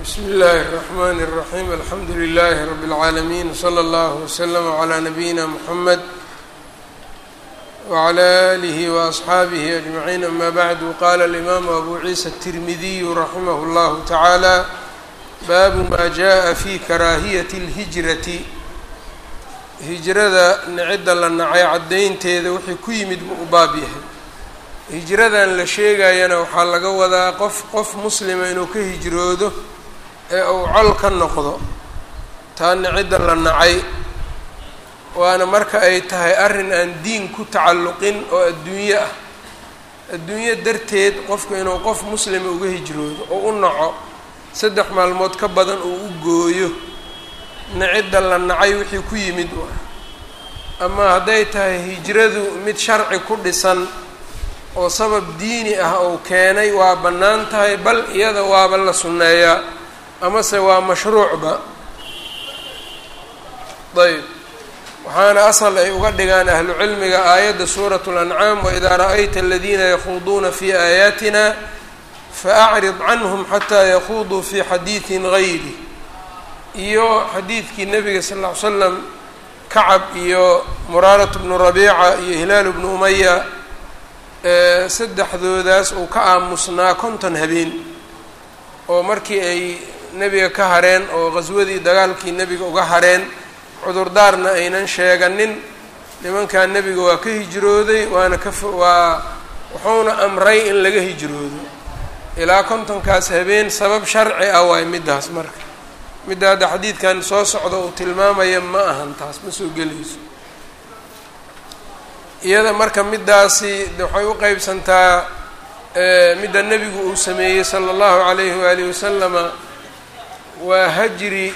bsmi اllahi الرحmn الرaحيم alxamdu لlh رb العaalمين وslى اllه وslm عlى نabيina mحamed وعlى آlih وأصxaabih أجمعين ama bعd qala الإmam أbu ciisa التirmidiy raximah اllah taعaalى baabu ma jaءa fi karaahiyaة الهiجraةi hijrada nicida la nacay caddaynteeda wixii ku yimid buu u baab yahay hijradan la sheegayana waxaa laga wadaa qof qof muslima inuu ka hijroodo ee uu col ka noqdo taana cidda la nacay waana marka ay tahay arrin aan diin ku tacalluqin oo adduunyo ah adduunyo darteed qofku inuu qof muslima uga hijroodo oo u naco saddex maalmood ka badan uu u gooyo nacidda la nacay wixii ku yimid ama hadday tahay hijradu mid sharci ku dhisan oo sabab diini ah uu keenay waa bannaan tahay bal iyada waaba la sunneeyaa amase waa mashruucba ayb waxaana asal ay uga dhigaan ahlu cilmiga aayadda suuratu lancaam waidaa ra'ayta aladiina yakhuuduuna fi aayaatina faacrid canhum xataa yakuuduu fi xadiidin gayri iyo xadiidkii nabiga sal ll ly slam kacab iyo muraaratu bnu rabiica iyo hilaalu bnu umaya saddexdoodaas uu ka aamusnaa konton habeen oo markii ay nebiga ka hareen oo qhaswadii dagaalkii nebiga uga hareen cudurdaarna aynan sheeganin nimankaa nebiga waa ka hijrooday waana ka waa wuxuuna amray in laga hijroodo ilaa kontonkaas habeen sabab sharci ah waay middaas marka midda hadda xadiidkan soo socda uu tilmaamaya ma ahan taas ma soo gelayso iyada marka middaasi waxay u qeybsantaa midda nebigu uu sameeyey sala allahu calayhi waalihi wasalama waa hajri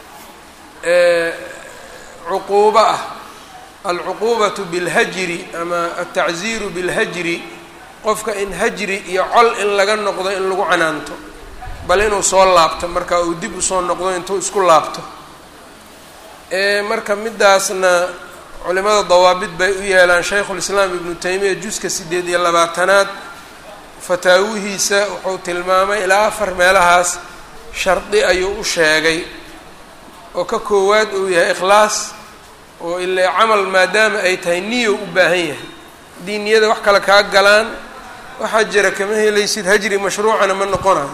cuquubo ah alcuquubatu bilhajri ama altacziiru bilhajri qofka in hajri iyo col in laga noqdo in lagu canaanto bal inuu soo laabto marka uu dib usoo noqdo intuu isku laabto marka middaasna culimada dawaabid bay u yeelaan shaykhulislaam ibnu taymiya juska siddeed iyo labaatanaad fataawihiisa wuxuu tilmaamay ilaa afar meelahaas shardi ayuu u sheegay oo ka koowaad uu yahay ikhlaas oo ilaa camal maadaama ay tahay niyo u baahan yahay haddii niyada wax kale kaa galaan waxaa jira kama helaysid hajri mashruucana ma noqonayo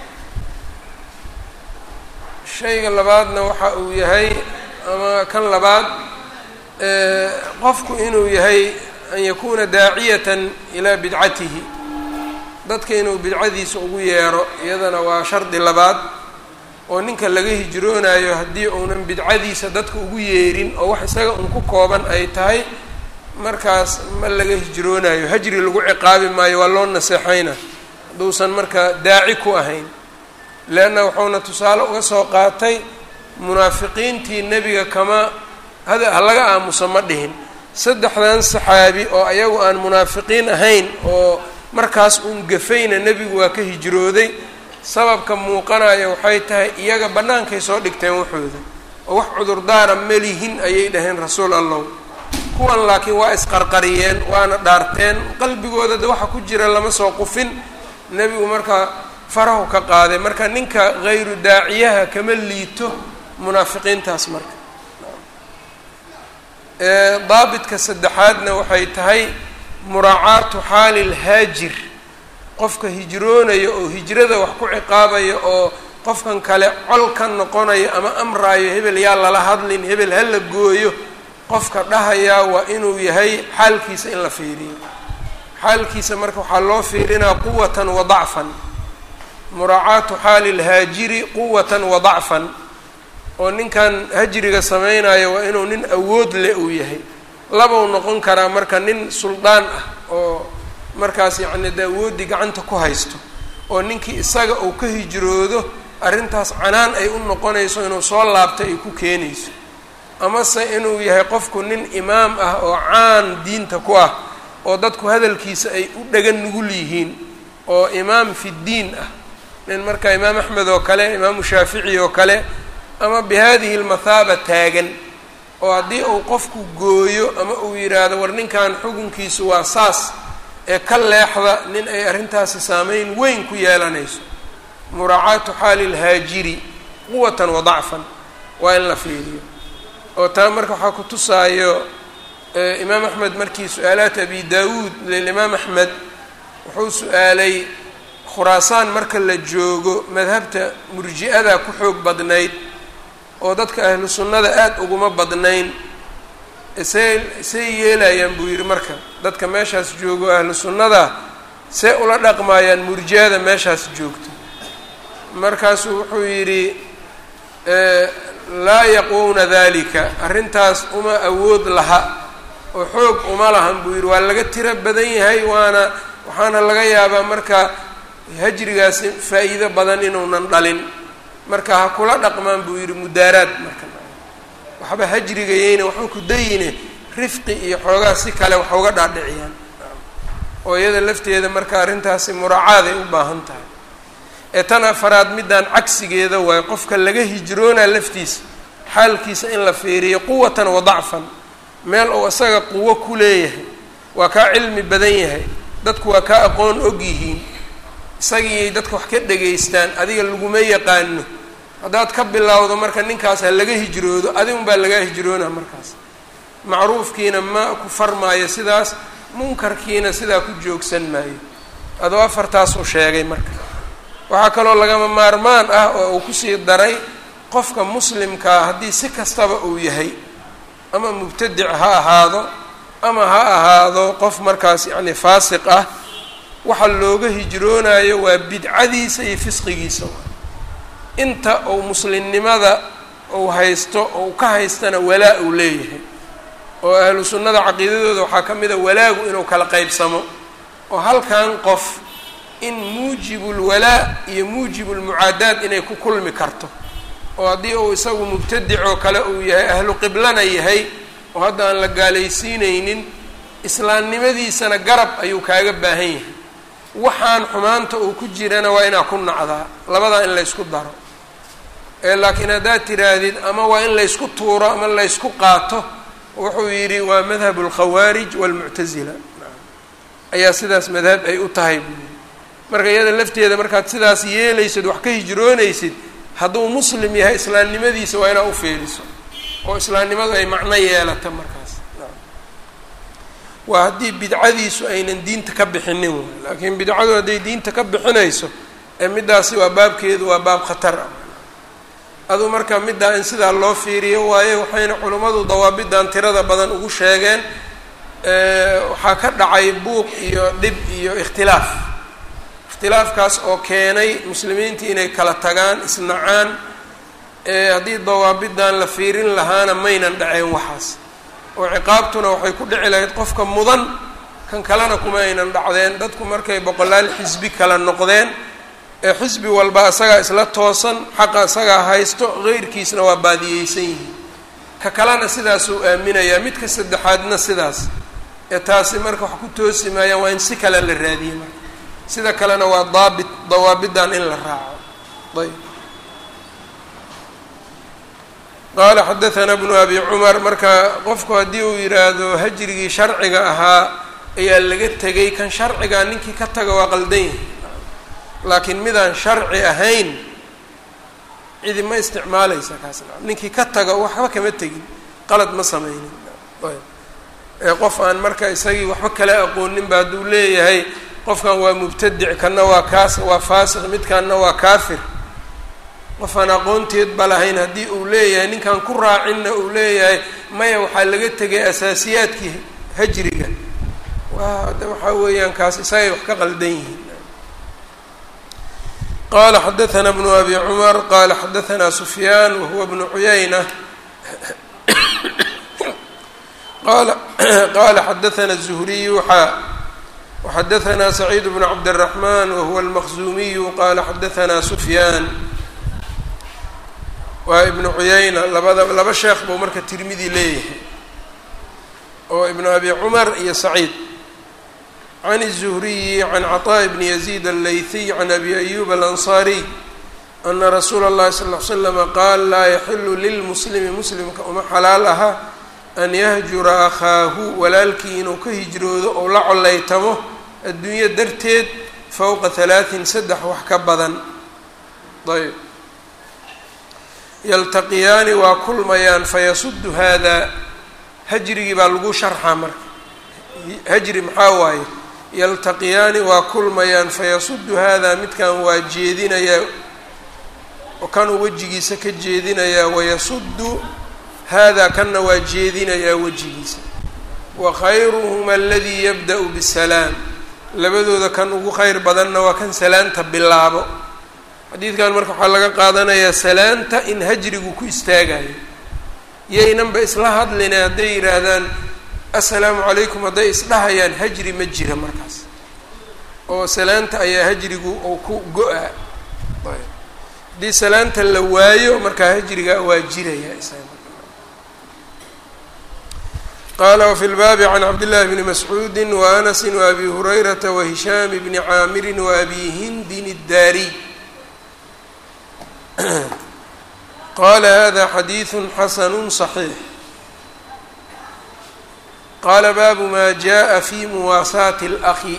shayga labaadna waxa uu yahay ama kan labaad qofku inuu yahay an yakuuna daaciyatan ilaa bidcatihi dadka inuu bidcadiisa ugu yeero iyadana waa shardi labaad oo ninka laga hijroonayo haddii uunan bidcadiisa dadka ugu yeerin oo wax isaga un ku kooban ay tahay markaas ma laga hijroonayo hajri lagu ciqaabi maayo waa loo naseexayna hadduusan marka daaci ku ahayn leanna wuxuuna tusaale uga soo qaatay munaafiqiintii nebiga kama hada ha laga aamuso ma dhihin saddexdan saxaabi oo ayagu aan munaafiqiin ahayn oo markaas uun gafayna nebigu waa ka hijrooday sababka muuqanaya waxay tahay iyaga bannaankay soo dhigteen waxooda oo wax cudurdaara melihin ayay dhaheen rasuul allow kuwan laakiin waa isqarqariyeen waana dhaarteen qalbigooda de waxa ku jira lama soo qufin nebigu markaa farahu ka qaaday marka ninka hayru daaciyaha kama liito munaafiqiintaas marka daabitka saddexaadna waxay tahay muraacaatu xaali lhaajir qofka hijroonaya oo hijrada wax ku ciqaabaya oo qofkan kale col ka noqonayo ama amraayo hebel yaa lala hadlin hebel ha la gooyo qofka dhahayaa waa inuu yahay xaalkiisa in la fiiriyo xaalkiisa marka waxaa loo fiirinaa quwatan wa dacfan muraacaatu xaali lhaajiri quwatan wa dacfan oo ninkan hajriga samaynayo waa inuu nin awood leh uu yahay labau noqon karaa marka nin suldaan ah oo markaas yacni de awooddii gacanta ku haysto oo ninkii isaga uu ka hijroodo arrintaas canaan ay u noqonayso inuu soo laabto ay ku keenayso amase inuu yahay qofku nin imaam ah oo caan diinta ku ah oo dadku hadalkiisa ay u dhagan nugul yihiin oo imaam fi ddiin ah nin marka imaam axmed oo kale imaamu shaafici oo kale ama bi hadihi lmathaaba taagan oo haddii uu qofku gooyo ama uu yidhaahdo war ninkan xukunkiisu waa saas ee ka leexda nin ay arrintaasi saameyn weyn ku yeelanayso muraacaatu xaali lhaajiri quwatan wa dacfan waa in la fiiriyo oo taa marka waxaa ku tusaayo imaam axmed markii su-aalaat abi daawuud lilimaam axmed wuxuu su-aalay khuraasaan marka la joogo madhabta murji-ada ku xoog badnayd oo dadka ahlu sunnada aada uguma badnayn see see yeelayaan buu yidhi marka dadka meeshaas joogo ahlu sunnada see ula dhaqmaayaan murji-ada meeshaas joogto markaasuu wuxuu yidhi laa yaqwowna dalika arrintaas uma awood laha oo xoog uma lahan buu yidhi waa laga tiro badan yahay waana waxaana laga yaabaa marka hajrigaasi faa'iido badan inuunan dhalin marka ha kula dhaqmaan buu yidhi mudaaraad marka waxba hajrigayeyna waxba ku dayine rifqi iyo xoogaa si kale wax uga dhaadhiciyaan oo iyada lafteeda marka arrintaasi muraacaday u baahan tahay ee tan afaraad middaan cagsigeeda waayo qofka laga hijroonaa laftiisa xaalkiisa in la fiiriyo quwatan wa dacfan meel uu isaga quwo ku leeyahay waa kaa cilmi badan yahay dadku waa kaa aqoon og yihiin isagiiyay dadka wax ka dhegaystaan adiga laguma yaqaano haddaad ka bilowdo marka ninkaas ha laga hijroodo adigun baa lagaa hijroona markaas macruufkiina ma ku farmaayo sidaas munkarkiina sidaa ku joogsan maayo adoo afartaasuu sheegay marka waxaa kaloo lagama maarmaan ah oo uu kusii daray qofka muslimkaa haddii si kastaba uu yahay ama mubtadic ha ahaado ama ha ahaado qof markaas yacni faasiq ah waxa looga hijroonayo waa bidcadiisa iyo fisqigiisa inta uu muslimnimada uu haysto ou ka haystana walaa uu leeyahay oo ahlu sunnada caqiidadooda waxaa ka mid a walaagu inuu kala qaybsamo oo halkan qof in muujibulwalaa iyo muujibulmucaadaad inay ku kulmi karto oo haddii uu isagu mubtadic oo kale uu yahay ahlu qiblana yahay oo hadda aan la gaalaysiinaynin islaamnimadiisana garab ayuu kaaga baahan yahay waxaan xumaanta uu ku jirana waa inaa ku nacdaa labadaa in laysku daro ee laakiin haddaad tiraahdid ama waa in laysku tuuro ama laysku qaato wuxuu yidhi waa madhabu alkhawaarij waalmuctasila ayaa sidaas madhab ay u tahay buu yidhi marka iyada lafteeda markaad sidaas yeelaysid wax ka hijroonaysid hadduu muslim yahay islaamnimadiisa waa inaa u fiiriso oo islaamnimadu ay macno yeelata markaas waa haddii bidcadiisu aynan diinta ka bixinin waay laakiin bidcadu hadday diinta ka bixinayso ee middaasi waa baabkeedu waa baab khatar ah aduu marka middaa in sidaa loo fiiriyo waaye waxayna culimmadu dawaabidan tirada badan ugu sheegeen waxaa ka dhacay buuq iyo dhib iyo ikhtilaaf ikhtilaafkaas oo keenay muslimiinta inay kala tagaan isnacaan haddii dawaabidan la fiirin lahaana maynan dhaceen waxaas oo ciqaabtuna waxay ku dhici lahayd qofka mudan kan kalena kuma aynan dhacdeen dadku markay boqolaal xisbi kala noqdeen ee xisbi walba isagaa isla toosan xaqa isagaa haysto qeyrkiisna waa baadiyeysan yihiin ka kalena sidaasuu aaminayaa midka saddexaadna sidaas ee taasi marka wax ku toosi maayaan waa in si kale la raadiye marka sida kalena waa daabit dawaabidan in la raaco ayb qaala xadaثana bnu abi cumar marka qofku haddii uu yidhaahdo hajrigii sharciga ahaa ayaa laga tegay kan sharcigaa ninkii ka taga waa qaldan yahay laakiin midaan sharci ahayn cidi ma isticmaalaysa kaas ninkii ka taga waxba kama tegin qalad ma sameynin ee qof aan marka isagii waxba kala aqoonin ba hadduu leeyahay qofkan waa mubtadic kanna waa kaas waa faasiq midkanna waa kaafir qof aan aqoonteed ba lahayn haddii uu leeyahay ninkan ku raacinna uu leeyahay maya waxaa laga tegay asaasiyaadkii hajriga waa de waxaa weeyaan kaas isagay wax ka qaldan yihiin qala xadaثna bnu abi cumar qala xadaثna sufyaan wahuwa bnu cuyayna qala qala xadaثna الزhriyu xa وxadaثna سacيid bn cabdالرaحman wahuwa الmaqzumiyu qala xadaثna sufyaan waa ibnu cuyayna labada laba sheekh buu marka tirmidi leeyahay oo ibnu abi cumar iyo saciid can الزhriyi can cطاء bni يزيد الlayثiy can abi أyub الأnصariي ana rasuula الlahi sal اه ly slm qaal laa yaxilu lilmuslimi muslimka uma xalaal aha an yahjura akhaahu walaalkii inuu ka hijroodo ou la collaytamo adduunyo darteed fowqa halaaثin saddex wax ka badan ayb yaltaqiyaani waa kulmayaan fayasudu haadaa hajrigii baa lagu sharxaa marka hajri maxaa waaye yaltaqiyaani waa kulmayaan fayasudu haadaa midkan waa jeedinayaa oo kanuu wejigiisa ka jeedinayaa wayasudu haadaa kanna waa jeedinayaa wejigiisa wa khayruhuma aladii yabda-u bisalaam labadooda kan ugu kheyr badanna waa kan salaanta bilaabo xadiidkan marka waxaa laga qaadanayaa salaanta in hajrigu ku istaagayo yaynanba isla hadline hadday yidhaahdaan assalaamu calaykum hadday isdhahayaan hajri ma jira markaas oo salaanta ayaa hajrigu oo ku go-a haddii salaanta la waayo markaa hajriga waa jiraya qala wfi lbaabi can cabdillahi bni mascuudi waanasi waabi hurayrata wahishaam bni caamirin waabi hindin iddaariy qala hada xadiidu xasanu صaxiix qaala baabu ma jaءa fi muwaasaati اlأkhi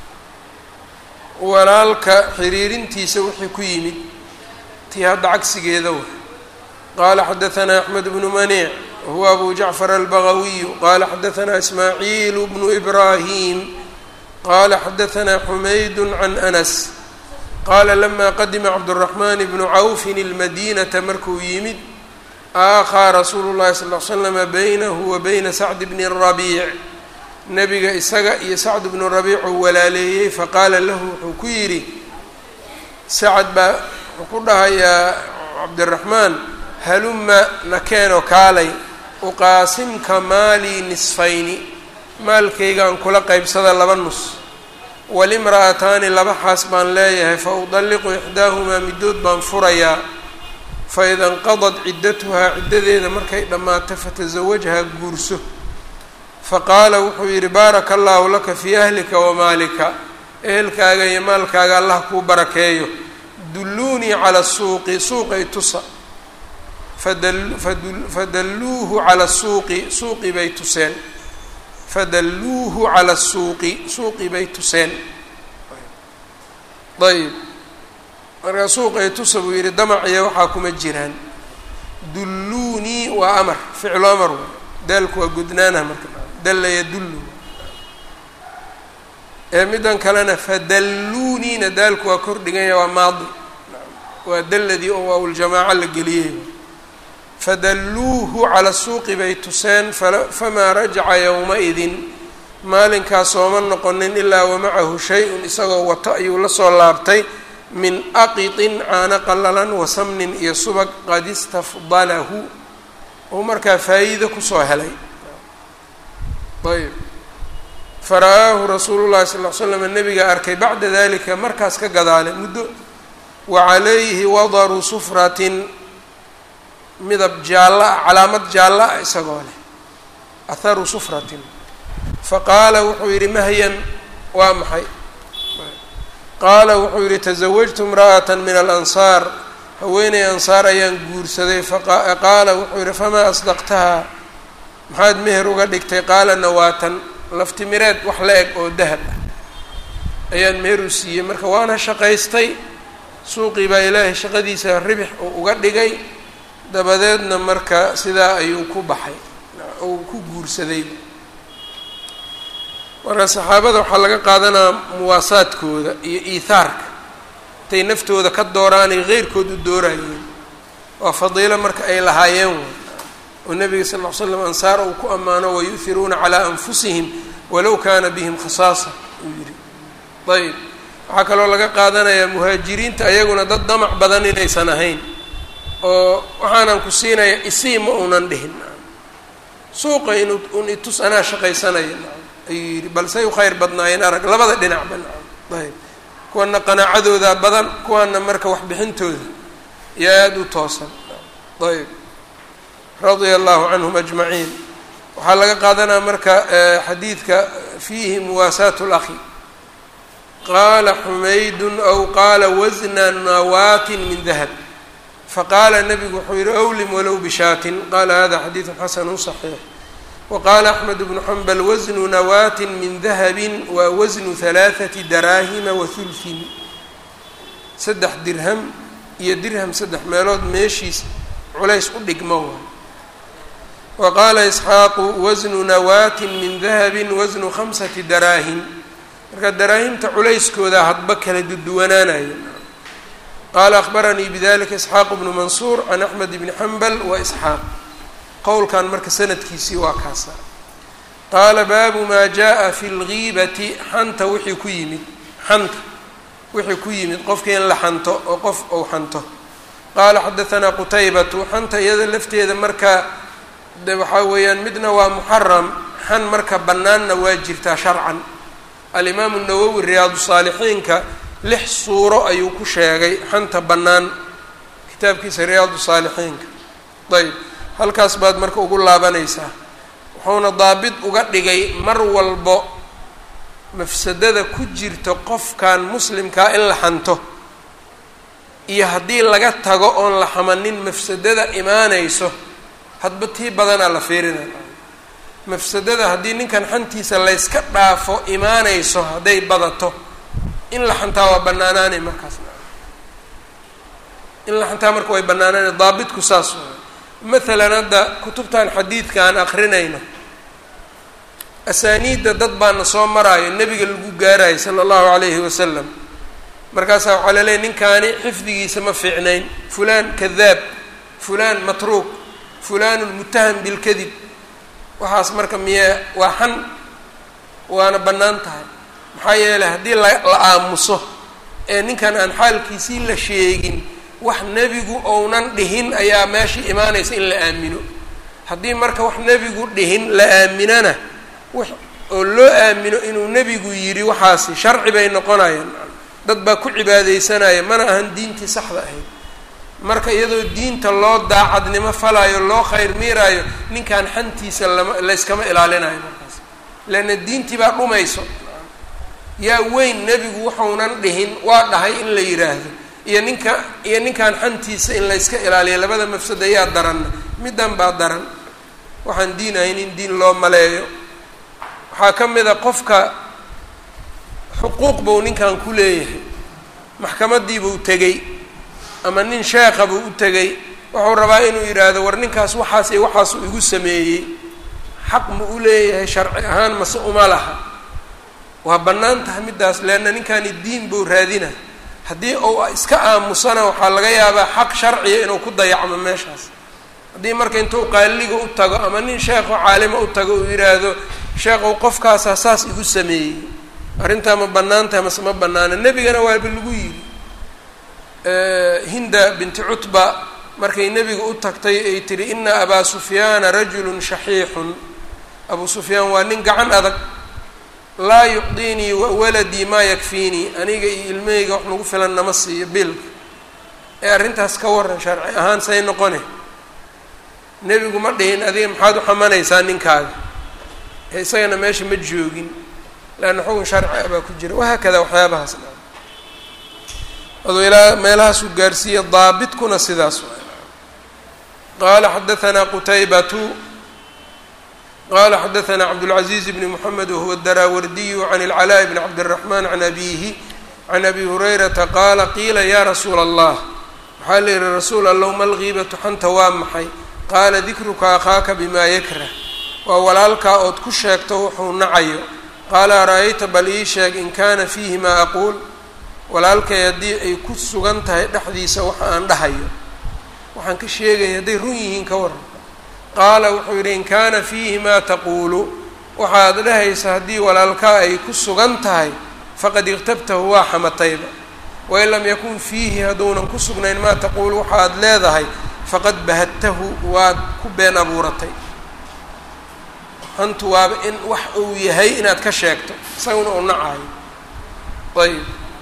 walaalka xiriirintiisa wixii ku yimid tii hadda cagsigeeda wa qala xadaثna axmed bnu maniic whuwa abu jacfar albagawiyu qala xadaثna ismaaciil bnu ibrahim qala xadaثna xumayd can anas qaala lama qadima cabdالraxman bnu cawfin اlmadinata markuu yimid aakhaa rasuulu اllahi sal ly slama baynahu wa bayna sacd bni rabiic nebiga isaga iyo sacd bnu rabiic uu walaaleeyey faqaala lahu wuxuu ku yidhi sacad baa wuxuu ku dhahayaa cabdiraxmaan haluma nakeenoo kaalay uqaasimka maalii nisfayni maalkaygaan kula qeybsada laba nus walimra'ataani laba xaas baan leeyahay fa udalliqu ixdaahumaa middood baan furayaa fa ida inqadad ciddatuhaa ciddadeeda markay dhammaato fatasawajhaa guurso fa qaala wuxuu yidhi baaraka allaahu laka fii ahlika wa maalika ehelkaaga iyo maalkaaga allah kuu barakeeyo dulluunii cala suuqi suuqay tusa fadalluuhu cala suuqi suuqi bay tuseen fadalluuhu cala suuqi suuqi bay tuseen ayb markaa suuqay tusa buu yidhi damaciya waxaa kuma jiraan dulluunii waa amar ficlu amar wa daalku waa gudnaanah marka dalla yadullu ee middan kalena fadalluuniina daalku waa kor dhiganya waa maadi waa dalladii oo waawaljamaaco la geliyey fadalluuhu cala suuqi bay tuseen famaa rajaca yowma-idin maalinkaas sooma noqonin ilaa wamacahu shay-un isagoo wato ayuu la soo laabtay min aqitin caano qallalan wa samnin iyo subag qad istafdalahu uu markaa faa'iido kusoo helay ayb fara-aahu rasuulu llahi sal l slam nabiga arkay bacda dalika markaas ka gadaale muddo wa calayhi wadaru sufratin midab jaallo ah calaamad jaallo ah isagoo leh atharu sufratin faqaala wuxuu yidhi mahyan waa maxay qaala wuxuu yidhi tasawajtu imra'ata min alansaar haweeney ansaar ayaan guursaday faqaala wuxuu yidhi famaa asdaqtahaa maxaad meher uga dhigtay qaala nawaatan laftimireed wax la eg oo dahab ah ayaan meher u siiyey marka waana shaqaystay suuqii baa ilaahay shaqadiisa ribix oo uga dhigay dabadeedna marka sidaa ayuu ku baxay uu ku guursaday marka saxaabada waxaa laga qaadanaa muwaasaadkooda iyo iithaarka intay naftooda ka dooraanay keyrkood u doorayeen waa fadiilo marka ay lahaayeen way oo nabiga sal ll ly slam ansaar uu ku ammaano wayuhiruuna calaa anfusihim walow kaana bihim khasaasa uu yidhi ayb waxaa kaloo laga qaadanayaa muhaajiriinta ayaguna dad damac badan inaysan ahayn oo waxaanan ku siinaya isii ma unan dhihin suuqa in un itus anaa shaqaysanaya ayuu yidhi balsay u khayr badnaayeen arag labada dhinacba ayb kuwana qanaacadooda badan kuwaana marka waxbixintooda iyo aada u toosan ayb radia allahu canhum ajmaciin waxaa laga qaadanaa marka xadiidka fiihi muwaasaat اlakhi qaala xumaydun aw qaala wasna nawaatin min dahab faqaala nabigu wuxuu yihi awlim walow bishaatin qaala hada xadiidu xasanu صaxiix waqaala axmed bnu xambal wasnu nawaatin min dahabin waa wasnu halaaثati daraahima wa hulhin saddex dirham iyo dirham saddex meelood meeshiis culays u dhigmo waay wa qaala isxaaqu wasnu nawaatin min dahabin wasnu khamsati daraahim marka daraahimta culayskooda hadba kala duduwanaanayo qaala akhbaranii bidalika isxaaq bnu mansuur can axmed bni xambal wa isxaaq qowlkan marka sanadkiisii waa kaasa qaala baabu maa jaa fi lgiibati xanta wixii ku yimid xanta wixii ku yimid qofkii in la xanto oo qof ou xanto qaala xadaanaa qutaybatu xanta iyada lafteeda marka de waxaa weeyaan midna waa muxaram xan marka bannaanna waa jirtaa sharcan alimaamu nawowi riyaadu saalixiinka lix suuro ayuu ku sheegay xanta bannaan kitaabkiisa riyaadu saalixiinka ayb halkaas baad marka ugu laabanaysaa wuxuuna daabit uga dhigay mar walbo mafsadada ku jirta qofkan muslimkaa in la xanto iyo haddii laga tago oon la xamanin mafsadada imaanayso hadba tii badanaa la fiirinaya mafsadada haddii ninkan xantiisa layska dhaafo imaanayso hadday badato in la xantaa waa bannaanaanay markaas in la xantaa marka way bannaanaanay daabitku saas maalan hadda kutubtan xadiidka aan akrinayno asaaniidda dad baana soo maraayo nebiga lagu gaarayo sala allahu calayhi wasalam markaasaa waxaa laleeyahy ninkaani xifdigiisa ma fiicnayn fulaan kadaab fulaan matruuk fulanun mutaham bilkadib waxaas marka miye waa xan waana bannaan tahay maxaa yeelay haddii la la aamuso ee ninkan aan xaalkiisii la sheegin wax nebigu ounan dhihin ayaa meesha imaanaysa in la aamino haddii marka wax nebigu dhihin la aaminana wax oo loo aamino inuu nebigu yidhi waxaasi sharci bay noqonayaan dad baa ku cibaadeysanaya mana ahan diintii saxda ahayd marka iyadoo diinta loo daacadnimo falaayo loo khayr miiraayo ninkan xantiisa lama layskama ilaalinayo markaas leanna diintii baa dhumayso yaa weyn nebigu waxaunan dhihin waa dhahay in la yidhaahdo iyo ninka iyo ninkan xantiisa in layska ilaaliyo labada mafsada yaa daranna middan baa daran waxaan diin ahayn in diin loo maleeyo waxaa ka mid a qofka xuquuq buu ninkan ku leeyahay maxkamadiibuu tegey ama nin sheekha buu u tegey wuxuu rabaa inuu yidhaahdo war ninkaas waxaas iyo waxaasuu igu sameeyey xaq ma u leeyahay sharci ahaan mase uma laha waa bannaan tahay middaas leanna ninkani diin buu raadina haddii uu iska aamusana waxaa laga yaabaa xaq sharciya inuu ku dayacmo meeshaas haddii marka intuu qaaliga u tago ama nin sheekho caalima u tago uu yidhaahdo sheekhow qofkaasaa saas igu sameeyey arrintaa ma bannaan tahay mase ma bannaana nebigana waaba lagu yidhi hinda binti cutba markay nebiga u tagtay ay tihi ina abaa sufyaana rajulun shaxiixun abuu sufyaan waa nin gacan adag laa yucdiinii waladii maa yakfiinii aniga iyo ilmahayga wax nagu filan nama siiyo bilka ee arrintaas ka waran sharci ahaan say noqone nebigu ma dhihin adiga maxaad u xamanaysaa ninkaaga ee isagana meesha ma joogin leanna xukun sharci ah baa ku jira wahaakada waxyaabahaas dha aduu ilaa meelahaasuu gaarsiiya daabitkuna sidaas qaala xadaanaa qutaybatu qala xadaanaa cabdاlcaزiiz bni mxamed wahuwa daraawardiyu can اlcalaaء bni cabdالraxman can abihi can abi hurayrata qaala qiila ya rasuula allah waxaa la yihi rasuul allow ma lgiibatu xanta waa maxay qaala dikruka akhaaka bima yakrah waa walaalkaa ood ku sheegto wuxuu nacayo qaala ara-ayta bal ii sheeg in kana fiihi maa aquul walaalkay haddii ay ku sugan tahay dhexdiisa waxa aan dhahayo waxaan ka sheegaya hadday run yihiin ka waran qaala wuxuu yidhi in kaana fiihi maa taquulu waxaad dhahaysa haddii walaalkaa ay ku sugan tahay faqad iqtabtahu waa xamatayba wain lam yakun fiihi hadduunan ku sugnayn maa taquulu waxaad leedahay faqad bahadtahu waad ku been abuuratay hantu waaba in wax uu yahay inaad ka sheegto isaguna uu nacayo ayib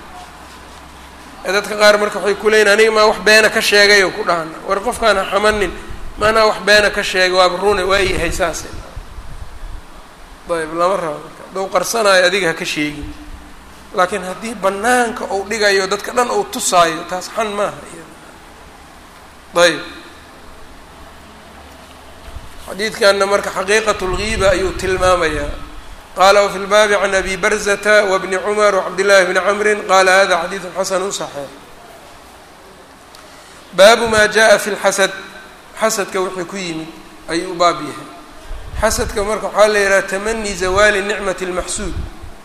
dadka qaar marka waxay ku leeyiin aniga maa wax beena ka sheegay oo ku dhahana war qofkaan ha xamanin maanaa wax beena ka sheegay waaba rune waa yahay saase ayb lama rabo marka hadduu qarsanaayo adiga ha ka sheegin laakiin haddii banaanka uu dhigayo dadka dhan uu tusaayo taas xan maaha ayb xadiidkanna marka xaqiiqat lgiiba ayuu tilmaamayaa qala wfi lbaabi can abi barzata wbni cumar wcabdillahi bni camri qala hada xadiidu xasanu صaxiix baabu maa jaa fi lxasad xasadka wixii ku yimid ayuu u baab yahay xasadka marka waxaa la yidhaha tamani zawaali nicmati اlmaxsuud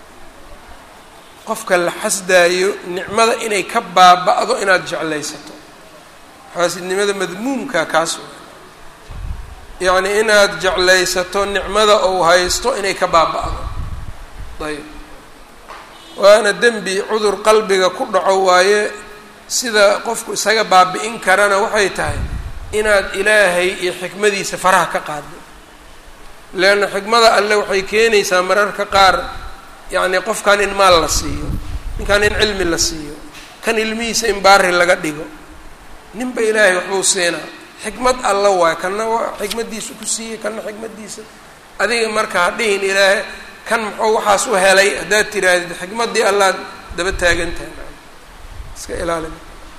qofka la xasdaayo nicmada inay ka baaba'do inaad jeclaysato xaasidnimada madmuumka kaas yacni inaad jeclaysato nicmada ou haysto inay ka baaba'do ayb waana dembi cudur qalbiga ku dhaco waaye sida qofku isaga baabi'in karana waxay tahay inaad ilaahay iyo xikmadiisa faraha ka qaado leanna xikmada alle waxay keenaysaa mararka qaar yacni qofkan in maal la siiyo ninkan in cilmi la siiyo kan ilmihiisa in baari laga dhigo ninba ilaahay waxbuu siinaa xikmad alla waay kanna waa xikmaddiisa ku siiyey kanna xikmaddiisa adiga marka ha dhihin ilaahay kan muxuu waxaas u helay haddaad tirahdid xikmaddii allaad daba taagan tahay iska ilaalin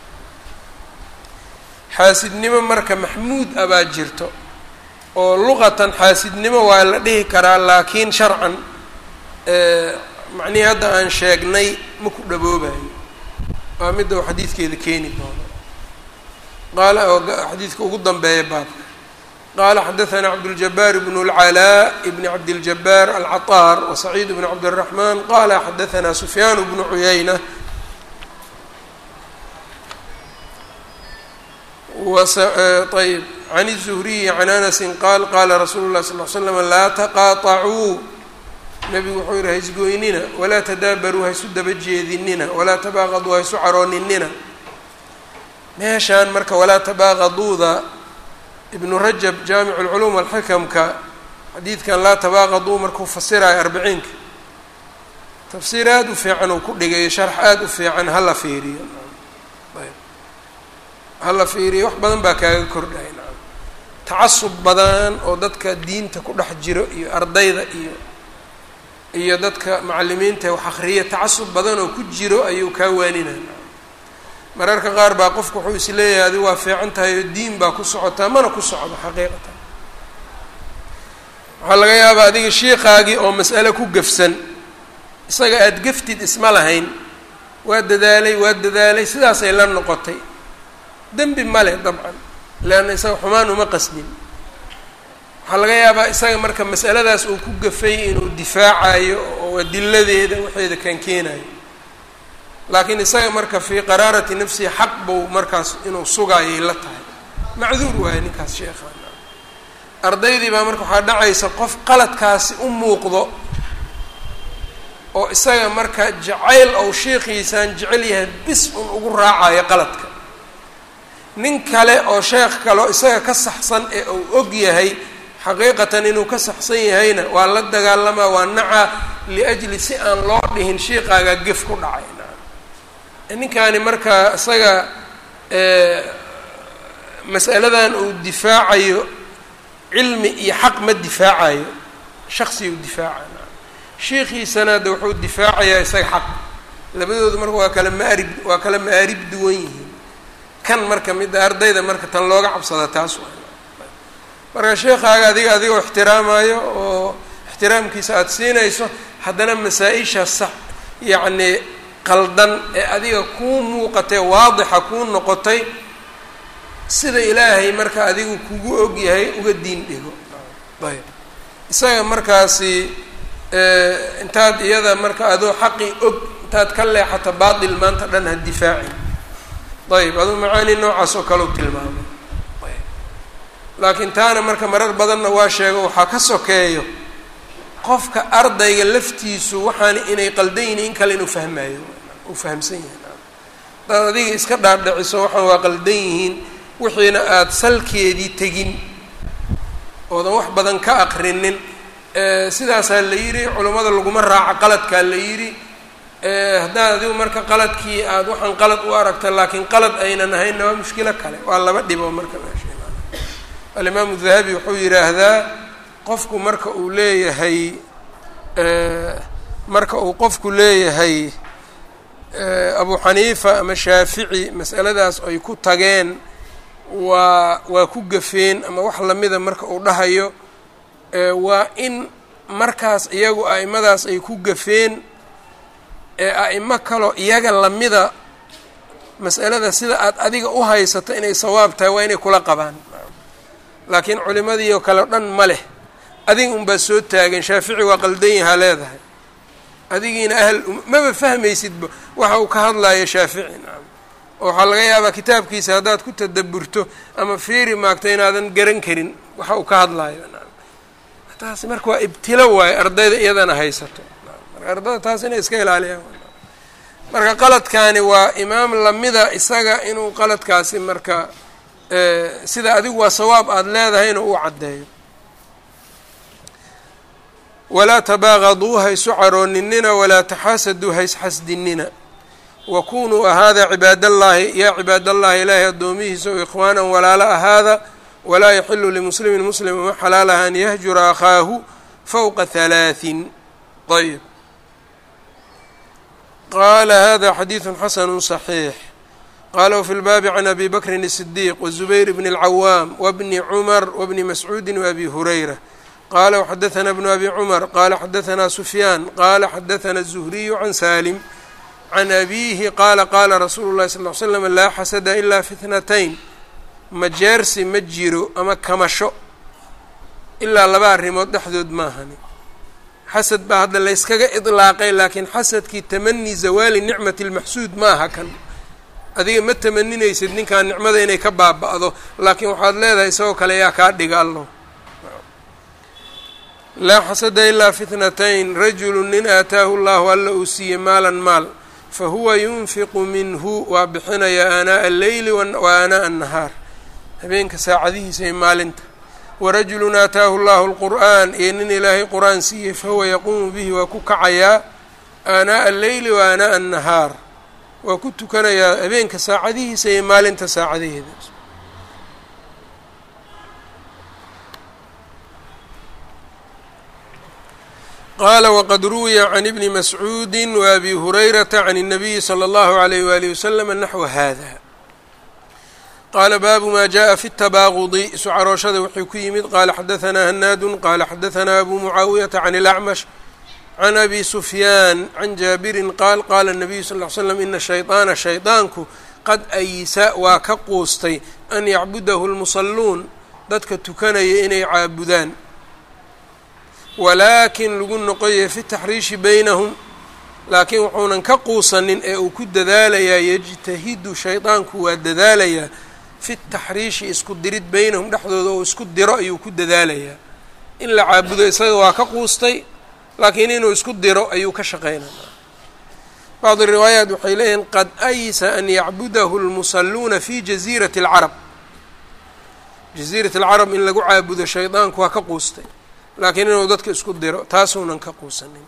xaasidnimo marka maxmuud ah baa jirto oo luqatan xaasidnimo waa la dhihi karaa laakiin sharcan macnihii hadda aan sheegnay ma ku dhaboobayo waa midda uu xadiidkeeda keeni doono qaala oo xadiidka ugu danbeeya baabka qaala xadaثna cabdالجabاr بن العلاء بn cabdالجabاr الcطاr وسacيid بن cabdالرحمن qala xadaثna سfyaan بن عuyaynة ayb عن الزهriي عن أنس qal qala rasuul الlahi صلl ل sلم laa تqاطacuu nebigu wuxuu yihi haisgoynina walaa tadaabaruu haisu daba jeedinina walaa tabaaqaduu haisu carooninina meeshaan marka walaa tabaaqaduuda ibnu rajab jaamic اlculuum alxikamka xadiidkan laa tabaaqaduu markuu fasirayo arbiciinka tafsiir aada u fiican uu ku dhigayo sharx aada u fiican hala fiiriyo ayb hala fiiriyo wax badan baa kaaga kordhaya nacam tacasub badan oo dadka diinta ku dhex jiro iyo ardayda iyo iyo dadka macalimiinta wax akriya tacasub badan oo ku jiro ayuu kaa waaninaya mararka qaar baa qofku wuxuu is leeyahay adi waa fiican tahay oo diin baa ku socotaa mana ku socdo xaqiiqatan waxaa laga yaabaa adiga shiikaagii oo mas'ale ku gafsan isaga aada gaftid isma lahayn waa dadaalay waa dadaalay sidaasay la noqotay dembi male dabcan leanna isaga xumaan uma qasdin waxaa laga yaabaa isaga marka mas'aladaas uu ku gafay inuu difaacayo oo adiladeeda waxeeda kaan keenayo laakiin isaga marka fii qaraarati nafsihi xaq buu markaas inuu sugaayay la tahay macduur waayo ninkaas sheekhaan ardaydii baa marka waxaa dhacaysa qof qaladkaasi u muuqdo oo isaga marka jacayl ou sheekhiisaan jecel yahay bis un ugu raacayo qaladka nin kale oo sheekh kale oo isaga ka saxsan ee uu og yahay xaqiiqatan inuu ka saxsan yahayna waa la dagaalamaa waa naca liajli si aan loo dhihin shiiqaaga gef ku dhacay ninkaani marka isaga mas'aladan uu difaacayo cilmi iyo xaq ma difaacayo shaksigu difaaca shiikhiisana de wuxuu difaacayaa isaga xaq labadoodu marka waa kala maarib waa kala maarib duwan yihiin kan marka midda ardayda marka tan looga cabsada taas waa marka sheekaaga adiga adigoo ixtiraamayo oo ixtiraamkiisa aada siinayso haddana masaa-isha sax yacni qaldan ee adiga kuu muuqatay waadixa kuu noqotay sida ilaahay marka adigu kugu og yahay uga diin dhigo ayb isaga markaasi intaad iyada marka adoo xaqi og intaad ka leexato baatil maanta dhan ha difaacin ayb aduu macaani noocaas oo kale u tilmaamay ayb laakiin taana marka marar badanna waa sheego waxaa ka sokeeyo qofka ardayga laftiisu waxaana inay qaldan yihin in kale inuu fahmayo uu fahamsan yahay hadaad adiga iska dhaadhiciso waxaan waa qaldan yihiin wixiina aada salkeedii tegin oodan wax badan ka aqrinin sidaasaa la yidhi culummada laguma raaco qaladkaa la yidhi haddaad adigu marka qaladkii aada waxaan qalad u aragta laakiin qalad aynan ahaynna waa mushkilo kale waa laba dhibo marka meesha alimaamu dahabi wuxuu yidhaahdaa qofku marka uu leeyahay marka uu qofku leeyahay abu xaniifa ama shaafici masaladaas ay ku tageen waa waa ku gafeen ama wax lamida marka uu dhahayo waa in markaas iyagu a'imadaas ay ku gafeen ee a'imo kaloo iyaga lamida mas'alada sida aad adiga u haysato inay sawaab tahay waa inay kula qabaan laakiin culimadii oo kale o dhan ma leh adiga unbaa soo taagan shaafici waa qaldan yahaa leedahay adigiina ahl maba fahmaysidba waxa uu ka hadlayo shaafici nacam oo waxaa laga yaabaa kitaabkiisa haddaad ku tadaburto ama fiiri maagto inaadan garan karin waxa uu ka hadlayo nacam taasi marka waa ibtilo waayo ardayda iyadana haysato marka ardayda taas inay iska ilaaliyaan marka qaladkaani waa imaam lamida isaga inuu qaladkaasi marka sida adigu waa sawaab aada leedahay inuu u caddeeyo walaa tabaaqaduu haysu carooninina walaa taxaasaduu haysxasdinina wakunuu ahaada cibaadallaahi yaa cibaadallaahi ilaahay addoomihiisa o ikhwaanan walaalo ahaada walaa yaxilu limuslimin muslim uma xalaalaha an yahjura akhaahu fowqa halaaثin ayb qaala hada xadiidu xasanu صaxiix qala wfi lbaabi can abi bakrin الصdiiq wالzubayr bn اlcawaam wbni cumar wbni mascuudi wabi hurayra qala wxadaثna bnu abi cumar qala xadaثna sufyaan qala xadaثna الzuhriyu can salim can abihi qaala qaala rasuulu llahi sal ly slam laa xasada ilaa fitnatayn majeersi ma jiro ama kamasho ilaa laba arrimood dhexdood maahani xasad baa hadda layskaga idlaaqay laakiin xasadkii tamani zawaali nicmati lmaxsuud maaha kan adiga ma tamaninaysid ninkaan nicmada inay ka baaba'do laakiin waxaad leedahay isagoo kale yaa kaa dhiga allo laa xasada ilaa fitnatayn rajulu nin aataahu llahu alla uu siiyey maalan maal fahuwa yunfiqu minhu waa bixinaya aanaaءa alleyli wa aanaaءa الnahaar habeenka saacadihiisa iyo maalinta warajulun aataahu llahu اlqur'an iyo nin ilaahay qur-aan siiyey fahuwa yaquumu bihi waa ku kacayaa aanaaءa alleyli wa aanaaءa الnahaar waa ku tukanayaa habeenka saacadihiisa iyo maalinta saacadaheeda qala wqad ruwiya can ibni mascuudi waabi hurayrata can الnabiyi slى اllahu عalayh walihi waslama naxwa hada qaala baabu ma jaءa fi اtabaaqudi isu carooshada wuxuu ku yimid qala xadaثna hanaadu qala xadaثna abu mucaawiyata can اlacmash can abi sufyaan can jaabirin qaal qaala الnabiyu sal ly slam ina shayطaana shayطaanku qad aysa waa ka quustay an yacbudahu اlmusaluun dadka tukanaya inay caabudaan walaakin lagu noqoyay fi taxriishi baynahum laakiin wuxuunan ka quusanin ee uu ku dadaalayaa yejtahidu shaydaanku waa dadaalayaa fi taxriishi isku dirid baynahum dhexdooda oo isku diro ayuu ku dadaalayaa in la caabudo isaga waa ka quustay laakiin inuu isku diro ayuu ka shaqeynaya bacdu riwaayaat waxay leeyihiin qad aysa an yacbudahu lmusaluuna fi jaziirati alcarab jaziirat alcarab in lagu caabudo shaydaanku waa ka quustay laakiin inuu dadka isku diro taasuunan ka quusanin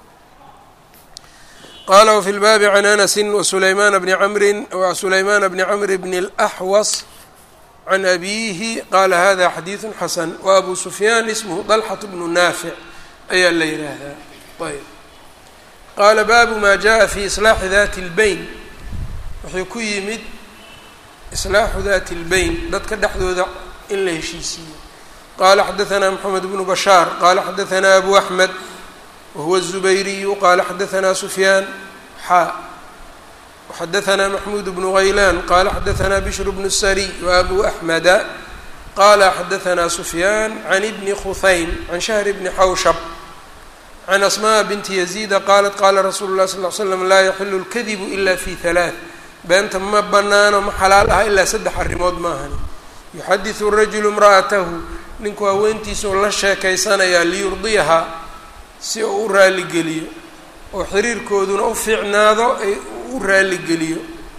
qaala wfi lbaabi can anasi wasulaymaan bni camrin wasulaymaan bni camr bni اlaxwas can abiihi qaala hada xadiidu xasan wa abu sufyaan ismhu dalxat bnu naafic ayaa la yihaahdaa ayb qaala baabu ma jaءa fi islaaxi dati اlbeyn wuxuu ku yimid islaaxu dati اlbeyn dadka dhexdooda in la heshiisiiyo qala xadaثna mxamed bnu bashaar qala xadaثna abu axmed wahuwa الزubayriyu qala xadaثna sufyaan xaa وxadaثna maxmud bnu غaylan qala xadaثna bshr bnu الsariy وabu axmeda qala xadaثna sufyaan can bni khuhaym can shahr bni xawshab can asmaء binti yaziida qalat qala rasuulu الlahi sal ly slam laa yaxilu اlkadibu ila fi ثalaaث beenta ma banaano ma xalaal aha ilaa saddex arrimood maahani yuxadiثu rajulu imra'atahu ninku haweentiisa oo la sheekaysanayaa liyurdiyahaa si uu u raaligeliyo oo xiriirkooduna u fiicnaado ay u raaligeliyo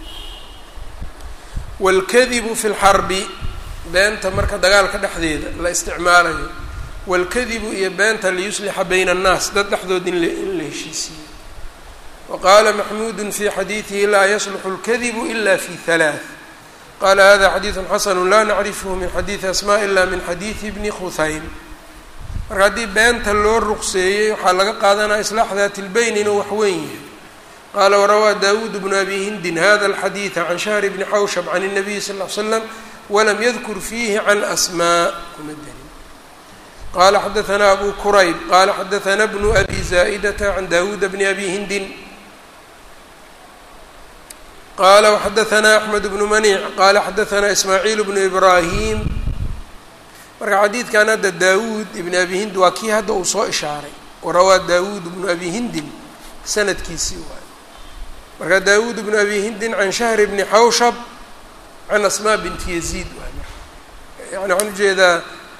waalkadibu fi lxarbi beenta marka dagaalka dhexdeeda la isticmaalayo waalkadibu iyo beenta liyuslixa bayna annaas dad dhexdood in in la heshiisiiyo wa qaala maxmuudu fi xadiidihi laa yasluxu اlkadibu ila fi halaaث qala hada xadiidu xasanu laa nacrifhu min xadiidi asma ila min xadiidi bni khuhaym marka haddii beenta loo ruqseeyey waxaa laga qaadanaya islaax daati lbeyn inuu wax weyn yahay qaala warawaa dawuud bnu abi hindin hada alxadiida can shahri bni xawshab can الnabiyi sal ly slam walam yadkur fiihi can asmaa kuma darin qala xadaثna abu kurayb qala xadaثna bnu abi zaa'idata can dawuuda bni abi hindin qala وxadaثna أحmed بن maniع qala xadaثna ismaaعiil بن ibrahim marka xadiidkan hadda dawud ibn abi hind waa kii hadda uu soo ishaaray warawaa dawud bnu abi hindin sanadkiisii waay marka dawud bnu abi hindin can shahr bni xawshab can asma binti yaziid waay yani waxaan ujeedaa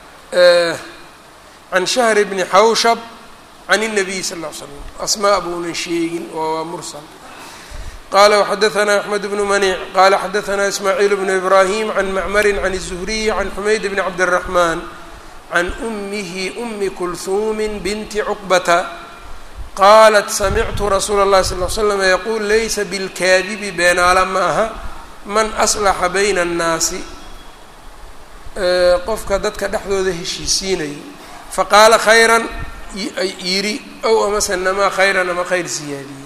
can shahr bni xawshab can الnabiy sal ll l slam asmaa buunan sheegin oo waa mursal qala وxadaثna أحmed بن maniع qala xadaثna ismaaعiil بن ibrahim can macmari can الزhriy can xumayd bn cabdالرaحman can أmihi أmi kulhumi binti cqbata qalat samictu rasuula الlahi sal ل slam yaqul laysa bاlkaadibi beenaala ma aha man aslaxa bayna الnaasi qofka dadka dhexdooda heshiisiinayo faqaala khayra yiri ow amase namaa khayran ama khayr siyaadiyey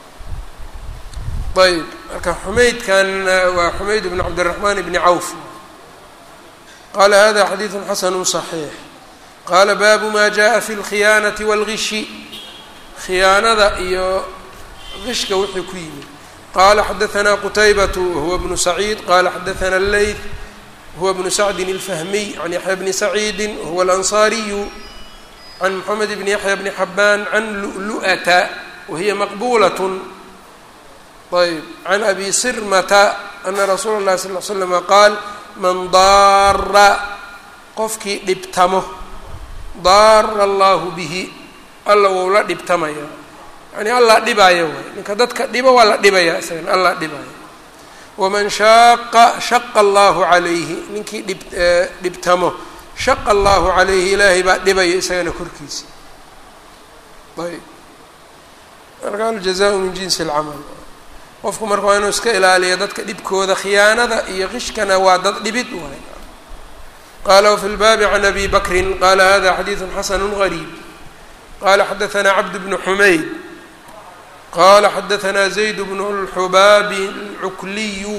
ayb marka xumaydkan waa xumayd bn cabdالرaحman bni cawf qala hada xadiiثu xasanu صaxiix qala baabu ma jaءa fi اlkhiyaanaةi wاlgishi khiyaanada iyo gishka wixii ku yimid qala xadaثna qtaybaة wahuwa bnu saciid qala xadaثna اleyth huwa bnu sacdi الfahmiy can yaحya bni saciidi wahuwa اlanصariyu can mxamed bni yaحya bni xabaan can lu'lu'ata wahiya maqbulaة ayb can abi sirmata ana rasuula اllahi sal l slama qaal man daara qofkii dhibtamo daara allahu bihi alla wou la dhibtamaya yani allah dhibaya waay ninka dadka dhibo waa la dhibaya isagana allah dhibaya waman shaaqa shaqa allahu calayhi ninkii dhib dhibtamo shaqa allahu calayhi ilaahay baa dhibaya isagana korkiisa ayb marka aljazaءu min jinsi اlcamal qofku marka waa inuu iska ilaaliyo dadka dhibkooda khiyaanada iyo qishkana waa dad dhibid waay qala wfi lbaabi can abi bakrin qala hada xadiiثu xasanu غariib qala xadaثna cabd bnu xumayd qala xadaثna zayd bnu اlxubaabi اlcukliyu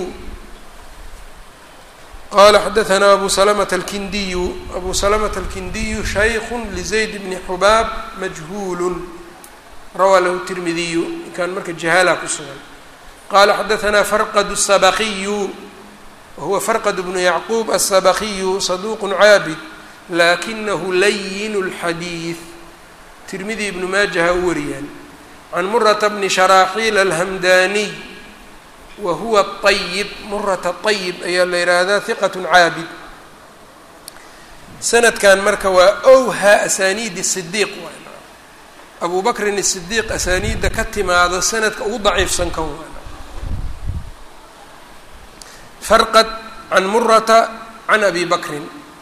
qala xadaثna abu slmة اlkindiyu abu slmة اlkindiyu shayku lzayd bni xubaab majhuul rawaa lahu tirmidiyu ninkan marka jahaala ku sugan qala xadaثna farqd الsabqiyu wahuwa farqd bnu yacquub الsabqiyu saduq caabid lakinahu layin اlxadiiث tirmidi ibnu maajaha u wariyaan can murata bni sharaaxiil alhamdaniy wa huwa طayib murata طayib ayaa la yihahdaa hiqat caabid sanadkan marka waa owha asaniidi sidiiq waay abu bakrin sidiiq asaniidda ka timaado sanadka ugu daciifsan kan waa farqad can murata can abi bakrin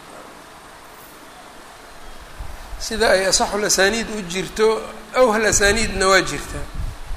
sida ay asaxul asaniid u jirto awhal asaniidna waa jirtaa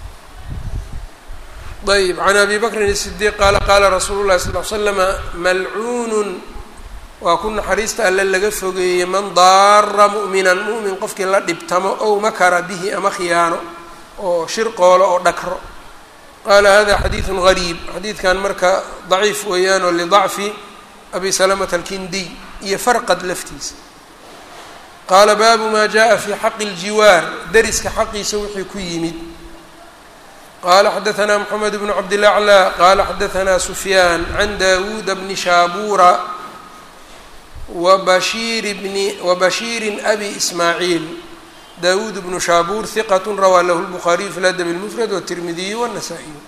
ayb can abi bakrin الsidiiq qaala qaala rasuulu llahi sal l slama malcuunun waa ku naxariista alle laga fogeeyey man daara mu'minan mu'min qofkii la dhibtamo ow makara bihi ama khiyaano oo shirqoolo oo dhakro qaala hada xadiiثu غariib xadiidkan marka daciif weeyaan oo lidacfi abi salamata alkindiy iyo farqad laftiisa qaala baabu ma jaءa fi xaqi اljiwaar deriska xaqiisa wixii ku yimid qala xadaثna mxamed bnu cabdilaclى qala xadaثna sufyaan can dawuuda bni shaabura wabashir bni wabashiiri abi ismaaciil dawud bnu shaabuur hiqat rawaa lahu lbukhaariyu fi ladab اlmufrad wالtirmidiyu wالnasaa-iyu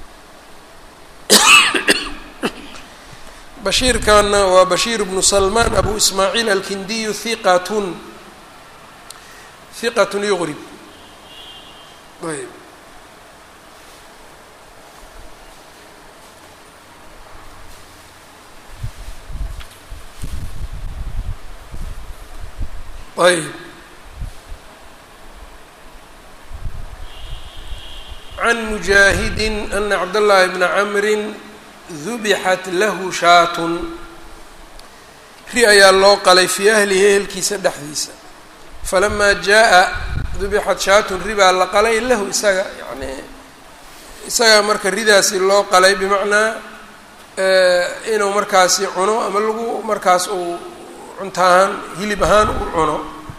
bashiirkana waa bashiir bnu salmaan abu ismaaciil alkindiyu hiqatun hiqatun yugrib ayb ayb can mujaahidi ana cabdاllahi bna camri dubixat lahu shaatun ri ayaa loo qalay fii ahlihi ehelkiisa dhexdiisa falamaa jaa-a dubixat shaatun ri baa la qalay lahu isaga yani isagaa marka ridaasi loo qalay bimacnaa inuu markaasi cuno ama lagu markaas uu cunto ahaan hilib ahaan uu cuno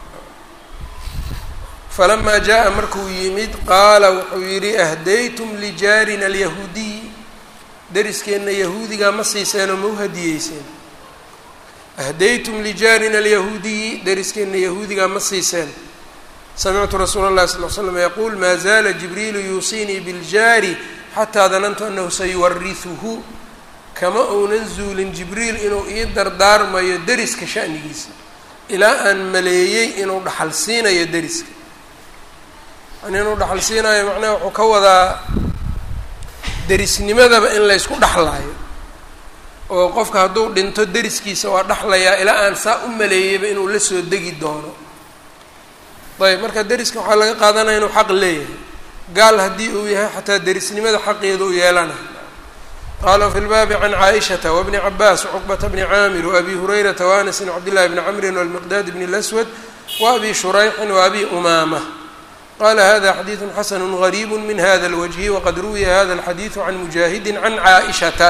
falamaa jaa-a markuu yimid qaala wuxuu yidhi ahdaytum lijaarina alyahuudiy deriskeenna yahuudigaa ma siiseenoo ma u hadiyeyseen ahdaytum lijaarina alyahuudiyi deriskeenna yahuudigaa ma siiseen samictu rasuula اllahi sal l slam yaquul maa zaala jibriilu yuusiinii biljaari xataa danantu anahu sayuwarihuhu kama uunan zuulin jibriil inuu ii dardaarmayo deriska sha'nigiisa ilaa aan maleeyey inuu dhaxal siinayo deriska yani inuu dhaxal siinayo macnaha wuxuu ka wadaa derisnimadaba in laysku dhexlaayo oo qofka hadduu dhinto deriskiisa waa dhexlayaa ilaa aan saa u maleeyeyba inuu la soo degi doono ayb marka deriska waxaa laga qaadanaya inuu xaq leeyahay gaal haddii uu yahay xataa derisnimada xaqeeda u yeelanayo qaala fi lbaabi can caaishata wabni cabaas wcuqbata bni caamir waabi hurayrata waanasin cabdillahi bni camrin walmiqdaad bni laswad waabi shurayxin waabi umaama qala hada xadiidu xasanu gariibu min hada lwajhi waqad ruwiya hada alxadiidu can mujaahidi can caaishata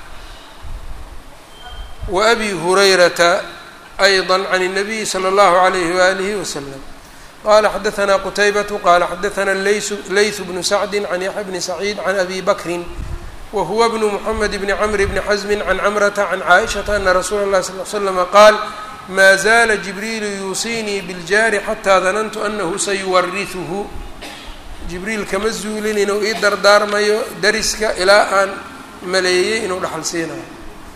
waabi hurayrata ayضa can الnabiyi slى اllahu عalayhi waalihi waslam qala xadaثna qutaybatu qala xadaثna layثu bnu sacdi can yaxya bni saciid can abi bakrin wahuwa bnu mxamed bni cmr bni xasmi can camrata can caaishaةa ana rasuula اlahi sal l slama qaal ma zaala jibriilu yuusiinii biljaari xataa danantu anahu sayuwarihuhu jibriil kama zuulin inuu ii dardaarmayo dariska ilaa aan maleeyey inuu dhaxal siinayo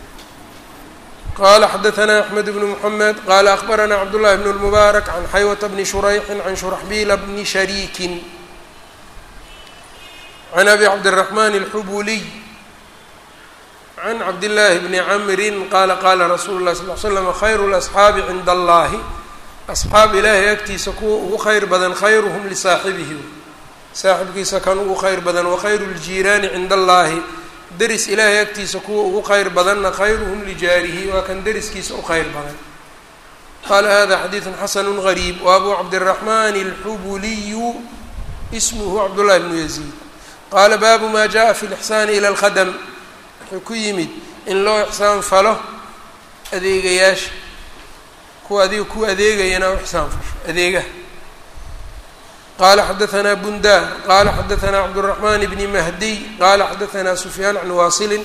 qala xadaثna axmed bnu mxamed qala akbarana cabdullahi bn اlmubaarak can xaywata bni shurayxin can shuraxbiila bni shariikin can abi cabdالraxman اlxubuliy can cabdillaahi bni camrin qaala qaala rasuulu lah sal l slam khayru lasxaabi cinda allahi asxaab ilaahay agtiisa kuwa ugu khayr badan khayruhum lisaaxibihi saaxibkiisa kan ugu khayr badan wakhayru ljiiraani cinda allahi deris ilaahay agtiisa kuwa ugu khayr badanna khayruhum lijaarihi waa kan deriskiisa u khayr badan qaala hada xadiidu xasanu gariib wa abu cabdiraxman alxubuliyu ismuhu cabdullahi bnu yaziid qaala baabu ma jaءa fi lixsaani ila lkhadm wuxuu ku yimid in loo ixsaan falo adeegayaasha kuwa adiga ku adeegayana u ixsaan fasho adeegaha qala xadaثna bundar qala xadaثna cabdالرaحman bni mahdiy qala xadaثna sufyaan can wasilin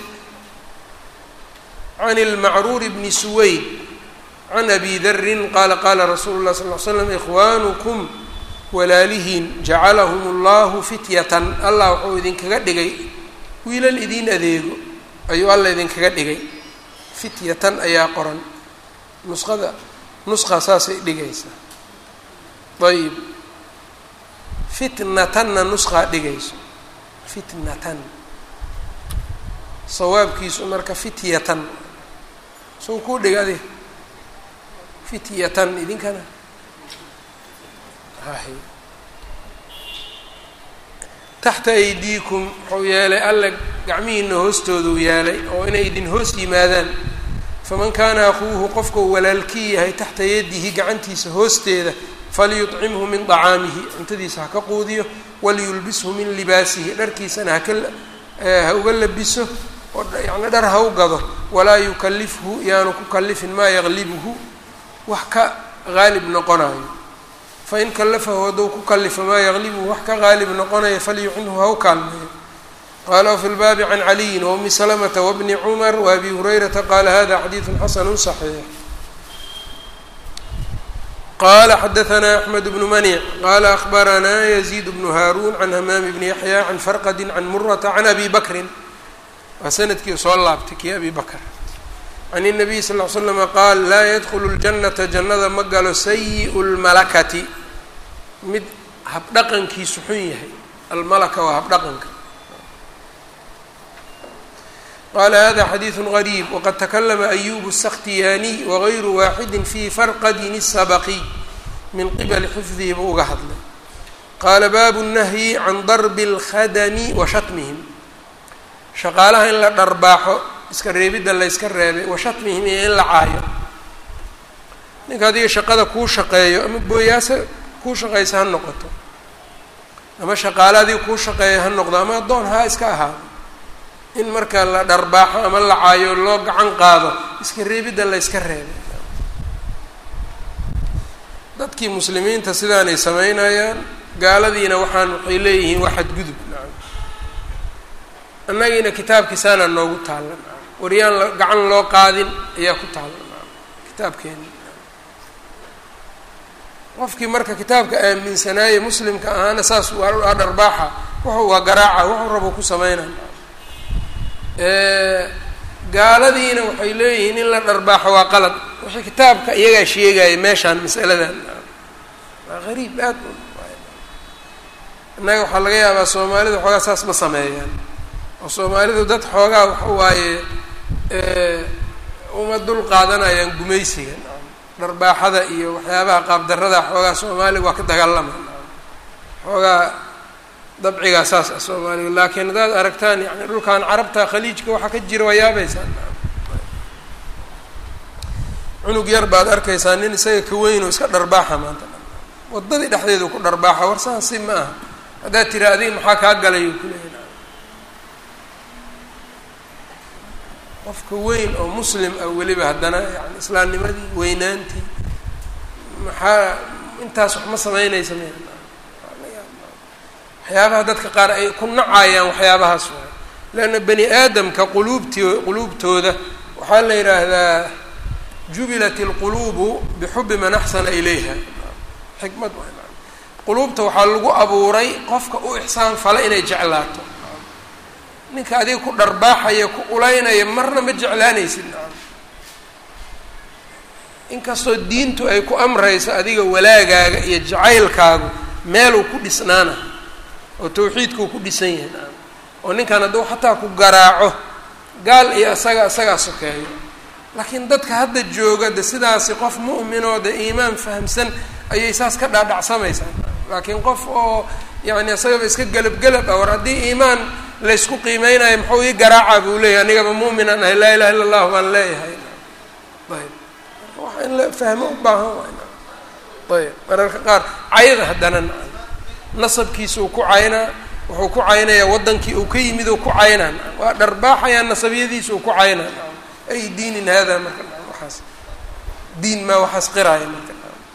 can اlmacruur bni suwayd can abi darin qala qala rasuulu الlah sal ly slam ikhwaanukm walaalihiin jacalahum اllahu fityatan allah wuxuu idinkaga dhigay wiilal idin adeego ayuu alla idinkaga dhigay fityatan ayaa qoran nusqada nusqa saasay dhigaysaa ayb fitnatanna nusqaa dhigayso fitnatan sawaabkiisu marka fityatan soo kuu dhiga adi fityatan idinkana hay taxta aydiikum wuxuu yeelay alla gacmihiina hoostooduu yeelay oo inay idin hoos yimaadaan faman kaana akuuhu qofkau walaalkii yahay taxta yadihi gacantiisa hoosteeda falyuطcimhu min طacaamihi cuntadiisa ha ka quudiyo waliyulbishu min libaasihi dharkiisana haka ha uga labiso oo yani dhar ha u gado walaa yukalifhu yaanu ku kalifin maa yaqlibuhu wax ka qaalib noqonayo fain kallafahu hadduu ku kalifo maa yaqlibuhu wax ka qaalib noqonaya falyucinhu ha u kaalmeeyo qala wfi lbaabi can caliyin waumi salamata wabni cumar waabi hurayrata qala hada xadiidu xasanu صaxiix qala xadaثna axmed bnu manic qala akbaranaa yaziid bnu haarun can hamaami bni yaxya can farqadi can murata can abi bakrin waa sanadkii soo laabtay kii abi bakr can الnabiy sal ly slama qaal laa yadkulu اljanata jannada ma galo sayiء اlmalakati mid habdhaqankiisu xun yahay almalaka waa habdhaqanka qala hada xadiiثu غariib waqad takalama ayub الsakhtiyaaniy wagayru waaxidi fi farqadin الsabqi min qibali xifdihi buu uga hadlay qaala baabu الnahyi can darbi اlkhadami wa shatmihim shaqaalaha in la dharbaaxo iska reebidda la yska reebay wa shatmihim iyo in la caayo ninka adiga shaqada kuu shaqeeyo ama booyaasa kuu shaqaysa ha noqoto ama shaqaale adiga kuu shaqeeyo ha noqdo ama addoon ha iska ahaado in marka la dharbaaxo ama la caayo loo gacan qaado iska reebidda la yska reebay dadkii muslimiinta sidaanay samaynayaan gaaladiina waxaan waxay leeyihiin waa xadgudub nacam annagiina kitaabkiisaana noogu taallan waryaan gacan loo qaadin ayaa ku taallan kitaabkeena qofkii marka kitaabka aaminsanaaye muslimka ahaana saas waa dharbaaxa wuxuu waa garaaca wuxuu rabo ku sameynay gaaladiina waxay leeyihiin in la dharbaaxo waa qalad wixii kitaabka iyagaa sheegaya meeshaan masaladan waa gariib aad innaga waxaa laga yaabaa soomaalida xoogaa saas ma sameeyaan oo soomaalidu dad xoogaa waxa waaye uma dul qaadanayaan gumaysiga dharbaaxada iyo waxyaabaha qaabdarada xoogaa soomaaliga waa ka dagaalama xoogaa dabcigaa saas ah soomaaliga laakiin haddaad aragtaan yani dhulkan carabta khaliijka waxaa ka jira waa yaabaysaa cunug yar baad arkaysaa nin isaga ka weyn oo iska dharbaaxa maanta waddadii dhexdeedu ku dharbaaxa war saas si ma aha haddaad tiri adiga maxaa kaa galay u kuleeya qofka weyn oo muslim ah weliba haddana yani islaamnimadii weynaantii maxaa intaas wax ma sameynaysa m waxyaabaha dadka qaar ay ku nacayaan waxyaabahaas waay leanna bani aadamka quluubti quluubtooda waxaa la yidhaahdaa jubilat ilquluubu bixubi man axsana ilayha xikmad quluubta waxaa lagu abuuray qofka u ixsaan fala inay jeclaato ninka adiga ku dharbaaxaya ku ulaynaya marna ma jeclaanaysid inkastoo diintu ay ku amrayso adiga walaagaaga iyo jacaylkaagu meeluu ku dhisnaana oo tawxiidkuu ku dhisan yahay naam oo ninkan hadduu xataa ku garaaco gaal iyo isaga isagaa sokeeyo laakiin dadka hadda jooga de sidaasi qof mu'minoo de iimaan fahamsan ayay saas ka dhaadhacsamaysaa laakiin qof oo yacni isagaba iska gelab-gelab ah war haddii iimaan laysku qiimeynayo muxuu ii garaaca buu leeyahay anigaba mu'minan ahay laa ilaha illa allahu baan leeyahay ayb waxa in la fahmo u baahan waay ayb mararka qaar cayda haddana naca nasabkiisuu ku caynaa wuxuu ku caynayaa waddankii uu ka yimid uu ku caynaa waa dharbaaxayaa nasabiyadiisuu ku caynaa ay diinin hada marka waxaas diin maa waxaas qiraaya marka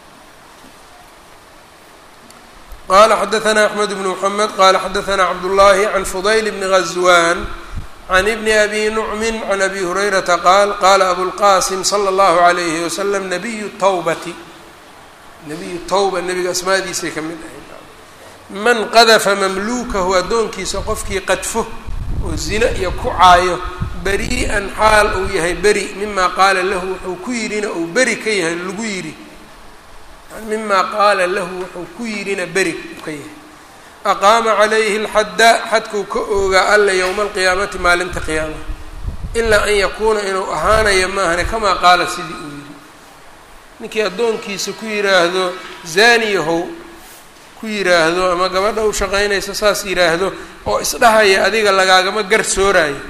qala xadaثna أحmed بن mحamed qala xadaثna cabdالlahi عan fudayl bni غazwan عan bni abi nucmi عan abi hurayrata qaal qala abulqasim slى اllahu عalayhi waslm nabiyu tawbati nabiyu tawba nebiga asmaadiisay ka mid ahayd man qadafa mamlukahu addoonkiisa qofkii qadfo oo zina iyo ku caayo beri'an xaal uu yahay beri mima qaala lahu wuxuu ku yidhina uu beri ka yahay lagu yidhi mima qaala lahu wuxuu ku yidhina beri u ka yahay aqaama calayhi alxadda xadkuu ka oogaa alla yowma alqiyaamati maalinta qiyaamaha ilaa an yakuuna inuu ahaanayo maahane kamaa qaala sidii uu yidhi ninkii addoonkiisa ku yidhaahdo zaaniyahow ku yidhaahdo ama gabadha u shaqaynaysa saas yidhaahdo oo isdhahaya adiga lagaagama gar sooraayo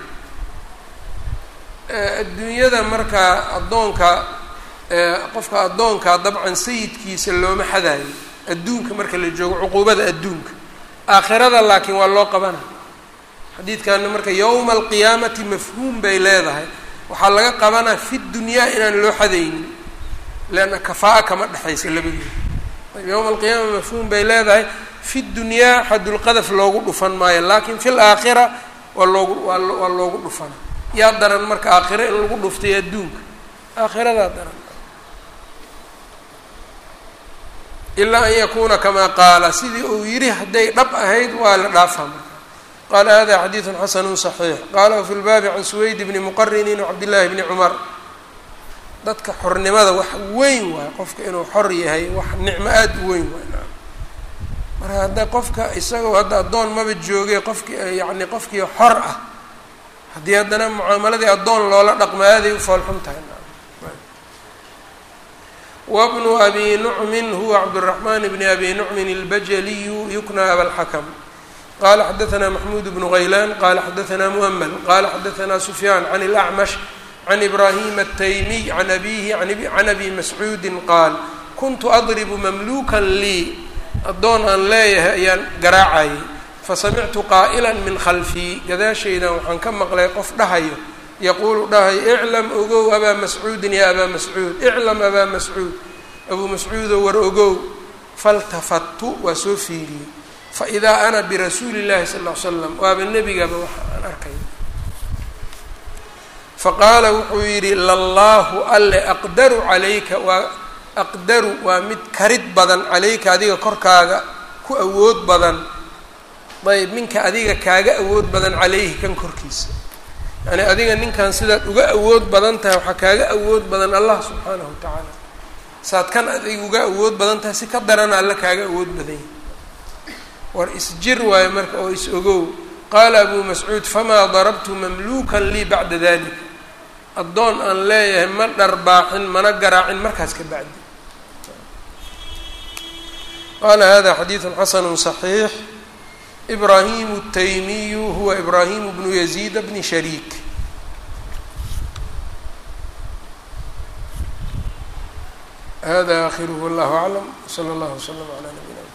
adduunyada markaa addoonka qofka addoonkaa dabcan sayidkiisa looma xadaayo adduunka marka la joogo cuquubada adduunka aakhirada laakiin waa loo qabana xadiidkana marka yowma alqiyaamati mafhuum bay leedahay waxaa laga qabanaa fi dunyaa inaan loo xadaynin leanna kafaa-a kama dhexaysa labadooda yowma alqiyaama mafhuum bay leedahay fi dunyaa xadulqadaf loogu dhufan maayo laakiin fi laakhira waa loogu waa loogu dhufana yaa daran marka aakhiro in lagu dhuftay adduunka aakhiradaa daran ilaa an yakuuna kamaa qaala sidii uu yidhi hadday dhab ahayd waa la dhaafaa marka qaala hada xadiidu xasanu صaxiix qalahu fi lbaabi can suweyd bni muqarinin wcabdillahi bni cumar dadka xornimada wax weyn waay qofka inuu xor yahay wax nicmo aada u weyn waay marka hadda qofka isagoo hadda addoon maba joogay qofki yani qofkii xor ah haddii haddana mucaamaladii addoon loola dhaqmo aaday u foolxun tahay wbnu abi nucmin huwa cabdالرaحman bn abi nucmin اlbajaliyu yukna abalxakm qala xadaثna maxmud bnu غaylan qala xadaثna muhml qala xadaثna sufyaan can اlأcmash can ibrahim الtaymiy can abihi can abi mascuudi qaal kuntu adribu mamluka lii addoon aan leeyahay ayaan garaacayay fasamictu qaa'la min khalfii gadaashaydan waxaan ka maqlay qof dhahayo yaquulu dhahay iclam ogow abaa mascuudin ya abaa mascuud iclam abaa mascuud abuu mascuudo war ogow faltafattu waa soo fiiriyey faidaa ana birasuuli llahi sal ll ly slam waaba nebigaba waxa aan arkay faqaala wuxuu yidhi lallaahu alle aqdaru calayka waa aqdaru waa mid karid badan calayka adiga korkaaga ku awood badan ayb minka adiga kaaga awood badan calayhi kan korkiisa yacni adiga ninkan sidaad uga awood badan tahay waxaa kaaga awood badan allah subxaanahu wa tacaala saad kan adiga uga awood badan tahay si ka darana alla kaaga awood badan yahay war isjir waayo marka oo is ogow qaala abuu mascuud famaa darabtu mamluukan lii bacda dalik addoon aan leeyahay ma dharbaaxin mana garaacin markaas ka bacdi qaala hada xadiidu xasanu صaxiix ibraahimu الtaymiyu huwa ibraahimu bnu yaziid bni shariik hada akhiruhu wallahu aclam wslى اllah wslm عlى nabiyina